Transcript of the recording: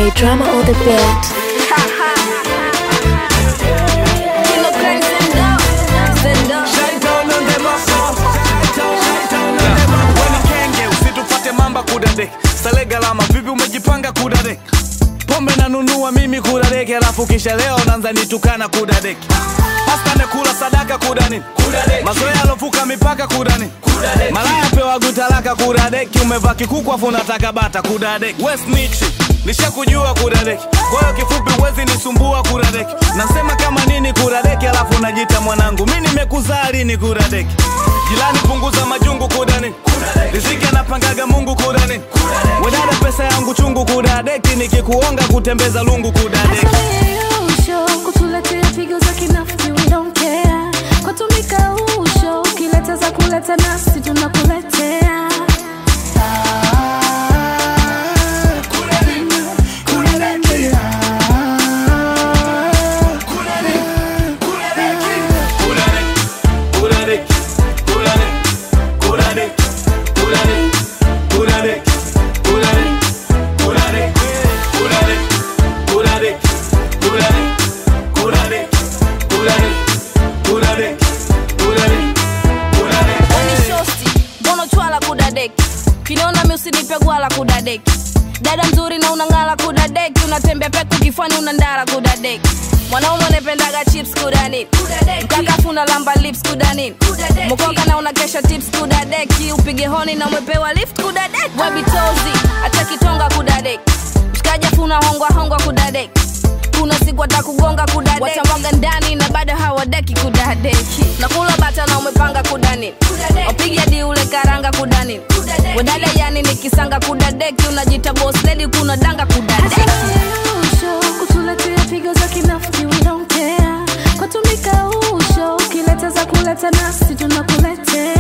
DJ Drama on the beat. kenge usitupate mamba kudade sale galama vipi umejipanga kudade pombe nanunua mimi kudadeki alafu kisha leo nanza nitukana kudadeki pasta nekula sadaka kudani mazoea alovuka mipaka kudani malaya pewa gutalaka kudadeki umevaa kikuku afu unataka bata kudadeki wesnichi nishakujua kudadeki kwa hiyo kifupi uwezi nisumbua kudadeki nasema kama nini kudadeki alafu najita mwanangu mi nimekuzaa lini kudadeki jilani punguza majungu kudani riziki anapangaga mungu kudani wedada pesa yangu chungu kudadeki nikikuonga kutembeza lungu kudadeki Usho, kutuletea pigo za kinafiki we don't care kwatumika usho ukileta za kuleta nasi tunakuletea shosti mbono chwala kudadeki kiniona mi usinipe gwala kudadeki dada mzuri na unang'ala kudadeki unatembea peku kifani unandara kudadeki mwanaume unapendaga chips kudani mkakafuna lamba lips kudani mkoka na unakesha tips kudadeki upige honi na umepewa lift kudadeki webitozi hata kitonga kudadeki mshikaji afuna hongwa hongwa kudadeki kuna siku atakugonga kudadeki watamwaga ndani na bado hawadeki kudadeki nakula bata na umepanga kudani wapiga di ule karanga kudani wedada yani nikisanga kudadeki unajita boss lady kuna danga kudadeki usho kutuletea pigo za kinafiki we don't care kwatumika usho ukileta za kuleta nasi tunakuletea